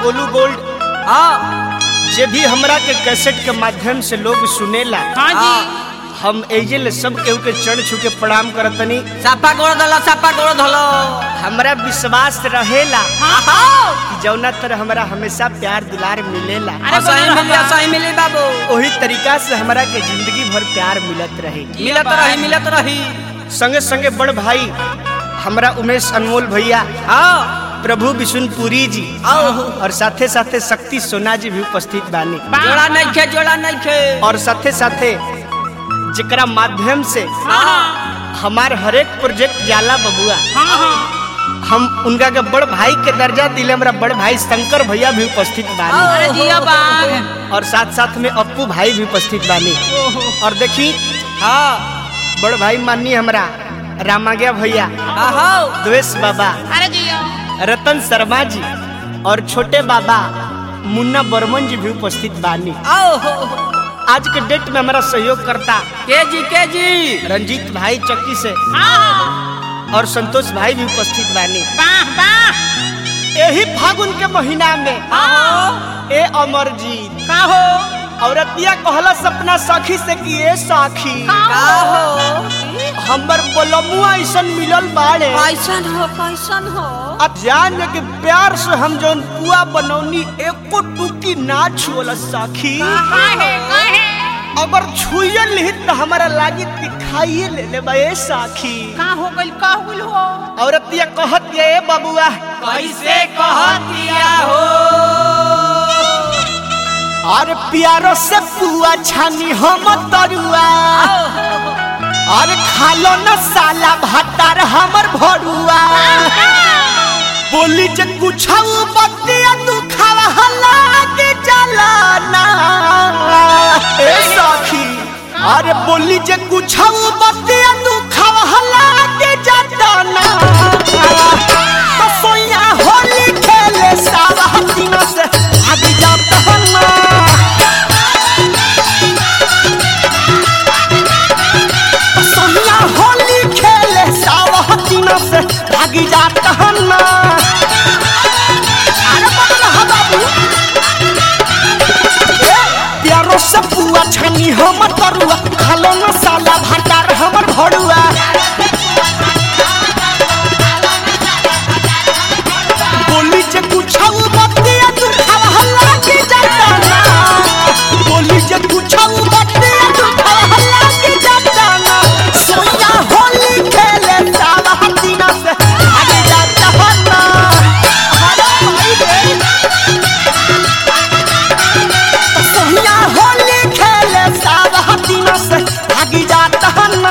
Golu gold हाँ जे भी हमरा के कैसेट के माध्यम से लोग सुनेला हाँ जी हम एजे सब केहू के चढ़ छू के प्रणाम करतनी सापा गोड़ धलो सापा गोड़ धलो हमरा विश्वास रहेला हाँ कि जौना तरह हमरा हमेशा प्यार दुलार मिलेला अरे सही बोलो मिली रहबा। सही मिली बाबू वही तरीका से हमरा के जिंदगी भर प्यार मिलत रहे मिलत रही मिलत रही संगे संगे बड़ भाई हमरा उमेश अनमोल भैया हाँ प्रभु विशुनपुरी जी आओ और साथे साथे शक्ति सोना जी भी उपस्थित बानी जोड़ा नहीं खे जोड़ा नहीं खे और साथे साथे जेकरा माध्यम से हाँ हमार हरेक प्रोजेक्ट जाला बबुआ हाँ हाँ हम उनका के बड़ भाई के दर्जा दिले हमरा बड़ भाई शंकर भैया भी उपस्थित बानी अरे जिया बाग और साथ साथ में अप्पू भाई भी उपस्थित बानी और देखी हाँ बड़ भाई माननी हमरा रामाग्या भैया हाँ द्वेष बाबा अरे जिया रतन शर्मा जी और छोटे बाबा मुन्ना बर्मन जी भी उपस्थित बानी आओ आज के डेट में हमारा सहयोग करता के जी के जी रंजीत भाई चक्की से हाँ और संतोष भाई भी उपस्थित बानी वाह वाह यही फागुन के महीना में हाँ ए अमरजीत का हो औरतिया कहला सपना सखी से कि ए सखी का हो हमर बोलमुआ ऐसन मिलल बाड़े कैसन हो कैसन हो अब जान के प्यार से हम जौन पुआ बनौनी एको टुकी ना छुअल सखी काहे काहे अगर छुए लिही तो हमारा लागी दिखाइए ले ले बा ए सखी का हो गइल का हुल हो औरतिया कहत ये ए बबुआ कैसे कहतिया हो और प्यारो से पुआ छानी हम तरुआ और खालो न साला भातार हमर भरुआ बोली जे कुछ बतिया तू खावा हला के जलाना ए सखी अरे बोली जे कुछ बतिया तू खावा हला के जलाना तो सोया होली खेले सावा हसीना से आगे जाता हना सोनिया होली खेले सावा हसीना से भागी जाता हना अरे बदला हा बाबू ए, प्यारो से पुआ छनी हमर तरुआ खालो न साला भाटार हमर भरुआ बोली जे कुछाऊ बतिया तू खावा हल्ला के जाता ना बोली जे कुछाऊ बतिया तू खावा हल्ला के जाता ना सोया होली खेले सावा हसीना से आगे जाता ना अरे भाई रे सोया होली खेले सावा हसीना से आगे जाता ना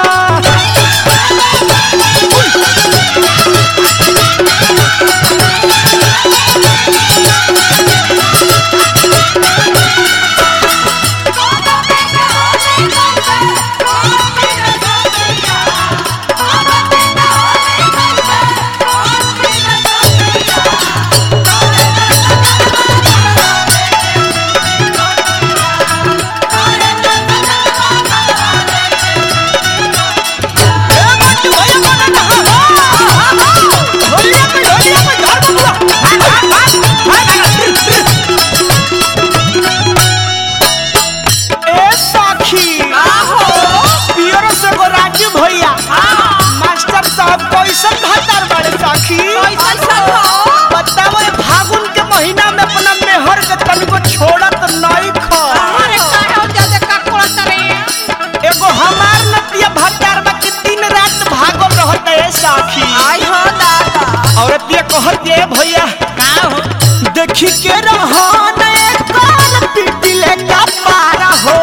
ए साखी पियरो से गो राजू भैया मास्टर साहब कैसन भातार बड़े साखी बताओ ये फागुन के महीना में अपना मेहर के तनिको छोड़त नहीं खा अरे काहे हो जाते का कोड़त रे एगो हमार नतिया भट्टार बा कि दिन रात भागल रहत है साखी आई हो दादा औरत ये कहत ये भैया का हो देखी के रहन कान पिटिले का पारा हो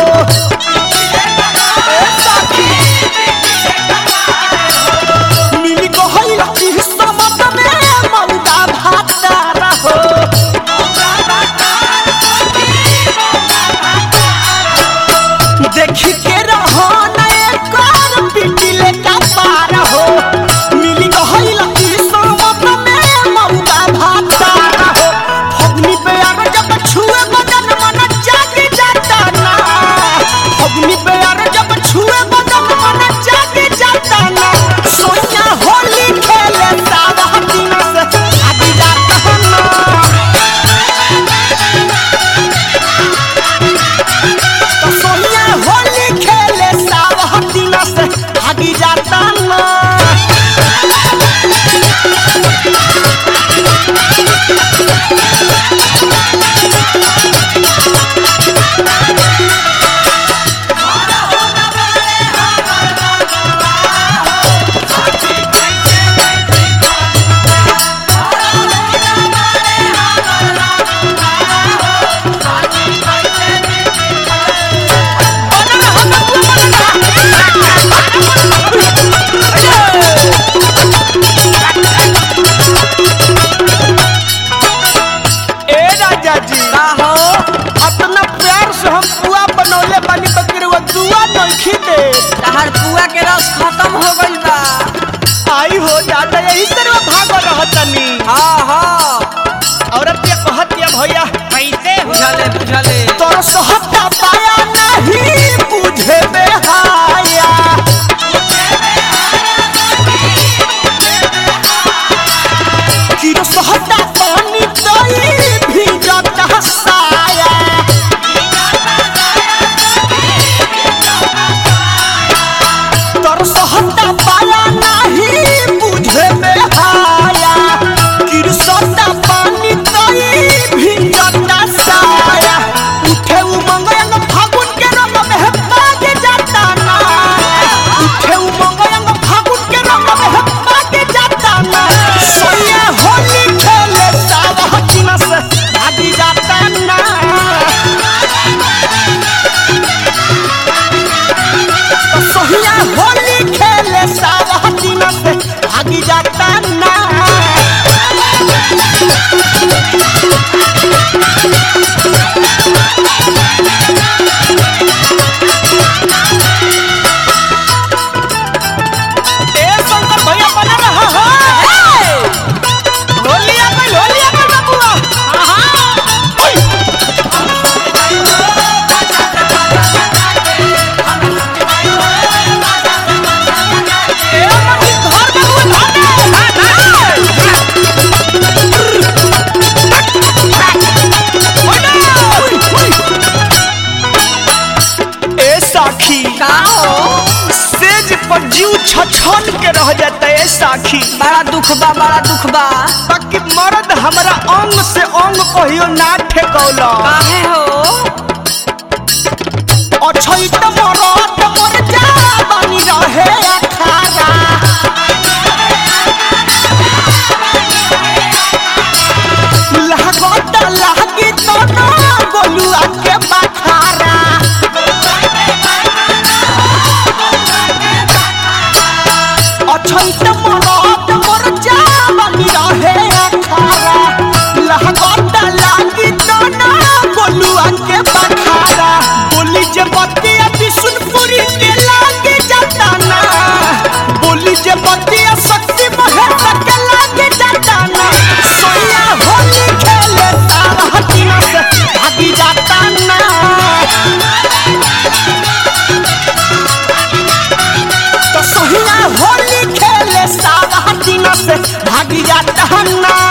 ए साखी मिली गहल की समत में मौदा भातारा हो देखी के रहन कान पिटिले का पारा हो मिली गहल की समत में मौदा भातारा हो फगनी पे आवे जब केला के रस खत्म हो गइल बा आई हो जाता यही तरह भाग रहतनी हाँ हाँ औरत ये कहतिया भैया कैसे हो बुझले बुझले तोर सहता पाया नहीं बुझे बेहाया किरो सहता पानी तई भीजत हसाया तोर सहता पाया नहीं बुझे बेहाया किरो सहता पानी तई भीजत हसाया उठे उमंग अंग फागुन के रंग में भाग जाता ना उठे उमंग अंग फागुन के रंग में भाग जाता ना सोया होली खेले सावा चिना से भागी जाता ना तो सोहिया होली खेले सावा चिना से भागी जाता ना ए शंकर भैया बना रहा है होली आ गई होली आ गई बबुआ ओए ए मम्मी घर बबुआ ए साखी का हो सेज पर जीव छछन के रह जाता है साखी बड़ा दुख बा बड़ा दुख बा बाकी मर्द हमरा अंग से अंग कहियो ना ठेकौला काहे हो अछई त मरद मर जा बनी रहे अखारा लागत लागी तो ना गोलुआ के बखारा अछई त मरद मर जा बनी रहे अखारा लागत लागी तो ना गोलुआ के बखारा बोली जे बतिया बिशुनपुरी के लागे जाता ना बोली जे बतिया शक्ति महेश के लागे जाता ना सोया होली खेले तारा हटिना से भागी जाता ना तो सोहिया होली खेले सारा हटिना से भागी जाता ना